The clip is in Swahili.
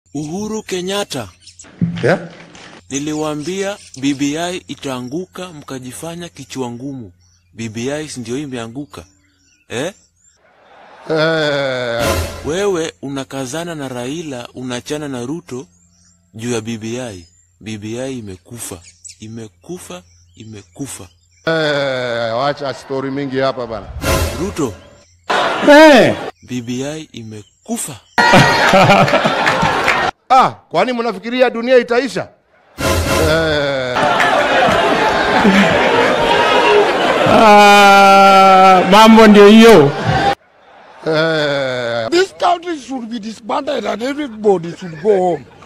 Uhuru Kenyatta, Yeah? niliwaambia BBI itaanguka, mkajifanya kichwa ngumu. BBI si ndio imeanguka eh? Eh, Wewe unakazana na Raila, unachana na Ruto juu ya BBI. BBI imekufa, imekufa, imekufa. eh, wacha story mingi hapa bana. Ruto, Eh, BBI imekufa. Ah, kwani mnafikiria dunia itaisha? Eh, ah, mambo ndio hiyo. eh, This country should be disbanded and everybody should go home.